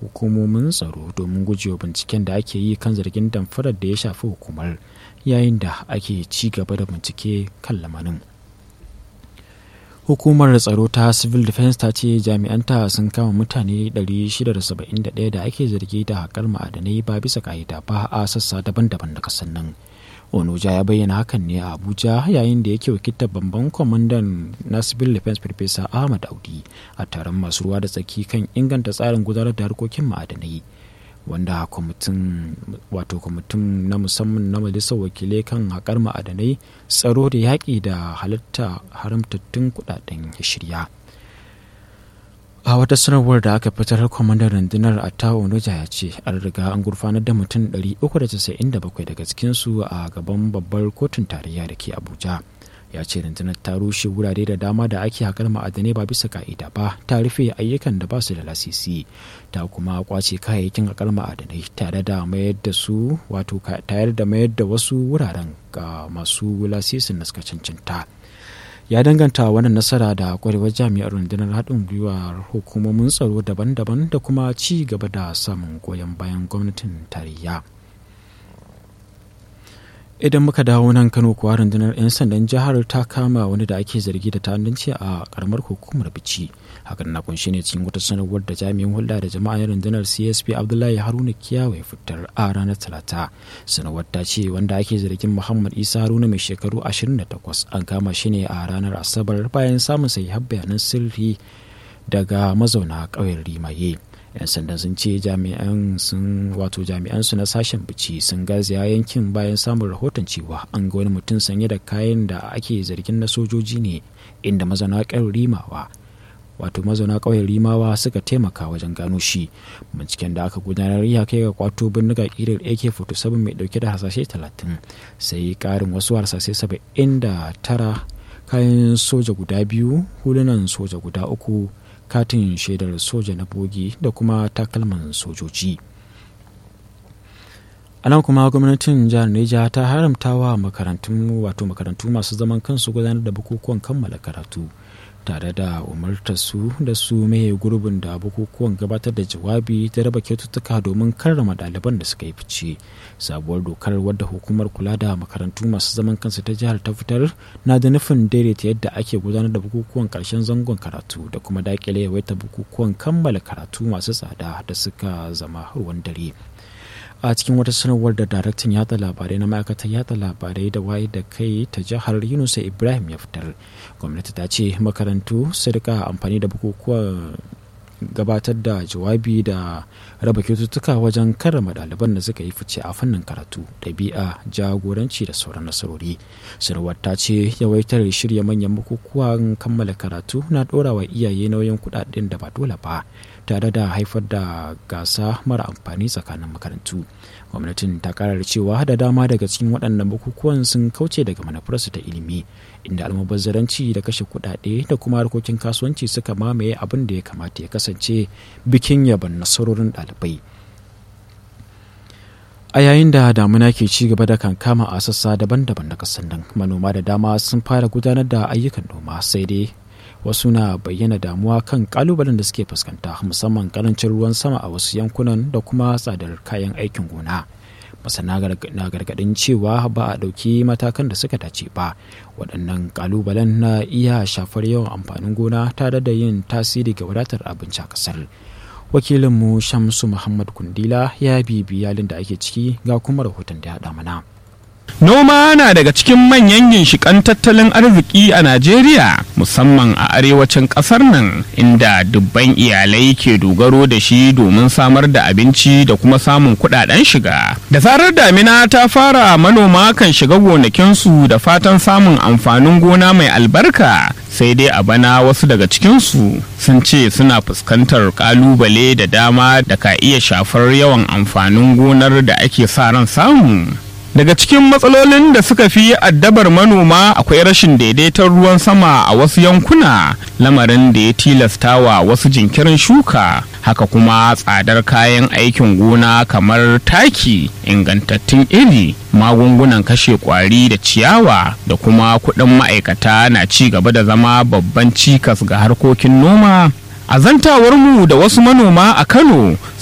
hukumomin tsaro domin gujewa binciken da ake yi kan zargin damfarar da ya shafi hukumar yayin da ake ci gaba da bincike kan lamarin hukumar tsaro ta civil defense ta ce jami'anta sun kama mutane 671 da ake zargi da haƙar ma'adanai ba bisa ka'ida ba a sassa daban-daban da kasan nan onoja ya bayyana hakan ne a abuja yayin da yake wakiltar babban kwamandan na civil defense farfesa ahmad audi a taron masu ruwa da tsaki kan inganta tsarin gudanar da harkokin ma'adanai wanda kwamitin wato kwamitin na musamman na majalisar wakilai kan haƙar ma'adanai tsaro da yaƙi da halitta haramtattun kudaden ya shirya a wata sanarwar da aka fitar kwamandan rundunar attawa onoja ya ce an riga an gurfanar da mutum 397 daga cikinsu a gaban babbar kotun tarayya da ke abuja ya ce rundunar ta rushe wurare da dama da ake haƙar ma'adanai ba bisa ka'ida ba ta rufe ayyukan da ba su da lasisi ta kuma kwace kayayyakin haƙar ma'adanai tare da mayar da su wato tare da mayar da wasu wuraren ga masu lasisin da suka cancanta ya danganta wannan nasara da kwarewar jami'ar rundunar haɗin gwiwar hukumomin tsaro daban-daban da kuma ci gaba da samun goyon bayan gwamnatin tarayya idan muka dawo nan kano kuwa rundunar 'yan sandan jihar ta kama wani da ake zargi da ta'addanci a karamar hukumar bici hakan na kunshi ne cikin wata sanarwar da jami'in hulɗa da jama'a rundunar csp abdullahi haruna kiyawa ya fitar a ranar talata sanarwar ta ce wanda ake zargin muhammad isa haruna mai shekaru 28 an kama shi ne a ranar asabar bayan samun sahihan bayanan sirri daga mazauna ƙauyen rimaye 'yan sandan sun ce jami'an sun wato jami'an su na sashen bici sun garzaya yankin bayan samun rahoton cewa an ga wani mutum sanye da kayan da ake zargin na sojoji ne inda mazauna ƙauyen rimawa wato mazauna ƙauyen rimawa suka taimaka wajen gano shi binciken da aka gudanar ya kai ga kwato bindiga ƙirar ak-47 mai ɗauke da hasashe 30 sai ƙarin wasu harsashe 79 kayan soja guda biyu hulunan soja guda uku katin shaidar soja na bogi da kuma takalman sojoji a nan kuma gwamnatin jihar neja ta haramta wa makarantun wato makarantu masu zaman kansu gudanar da bukukuwan kammala karatu tare da umartar su da su maye gurbin da bukukuwan gabatar da jawabi da raba kyaututtuka domin karrama ɗaliban da suka yi fice sabuwar dokar wadda hukumar kula da makarantu masu zaman kansu ta jihar ta fitar na da nufin daidaita yadda ake gudanar da bukukuwan karshen zangon karatu da kuma dakile yawaita bukukuwan kammala karatu masu tsada da suka zama ruwan dare a cikin wata sanarwar da daraktan yatsa labarai na ma'aikatar yatsa labarai da waye da kai ta jihar yunusa ibrahim ya fitar gwamnati ta ce makarantu su rika amfani da bukukuwan gabatar da jawabi da raba kyaututtuka wajen karrama ɗaliban da suka yi fice a fannin karatu ɗabi'a jagoranci da sauran nasarori sanarwar ta ce yawaitar shirya manyan bukukuwan kammala karatu na ɗora wa iyaye nauyin kuɗaɗen da ba dole ba tare da haifar da gasa mara amfani tsakanin makarantu gwamnatin ta karar cewa da dama daga cikin waɗannan bukukuwan sun kauce daga manufarsu ta ilimi inda almubazzaranci da kashe kuɗaɗe da kuma harkokin kasuwanci suka mamaye abin da ya kamata ya kasance bikin yaban nasarorin ɗalibai a yayin da damuna ke ci gaba da kankama a sassa daban-daban na ƙasar nan manoma da dama sun fara gudanar da ayyukan noma sai dai wasu na bayyana damuwa kan kalubalen da suke fuskanta musamman karancin ruwan sama a wasu yankunan da kuma tsadar kayan aikin gona masana na gargadin cewa ba a ɗauki matakan da suka dace ba waɗannan kalubalen na iya shafar yawan amfanin gona tare da yin tasiri ga wadatar abinci a ƙasar wakilinmu shamsu muhammad kundila ya bibi yalin da ake ciki ga kuma rahoton da ya haɗa mana Noma na daga cikin manyan ginshiƙan tattalin arziki a Najeriya musamman a arewacin ƙasar nan inda dubban iyalai ke dogaro da shi domin samar da abinci da kuma samun kuɗaɗen shiga. Da zarar damina ta fara manoma kan shiga gonakinsu da fatan samun amfanin gona mai albarka sai dai a bana wasu daga cikinsu sun ce suna fuskantar ƙalubale da dama da ka iya shafar yawan amfanin gonar da ake sa ran samu. Daga cikin matsalolin da suka fi addabar manoma akwai rashin daidaiton ruwan sama a wasu yankuna lamarin da ya tilasta wa wasu jinkirin shuka haka kuma tsadar kayan aikin gona kamar taki ingantattun iri magungunan kashe kwari da ciyawa da kuma kuɗin ma'aikata na ci gaba da zama babban cikas ga harkokin noma a zantawarmu da wasu manoma a kano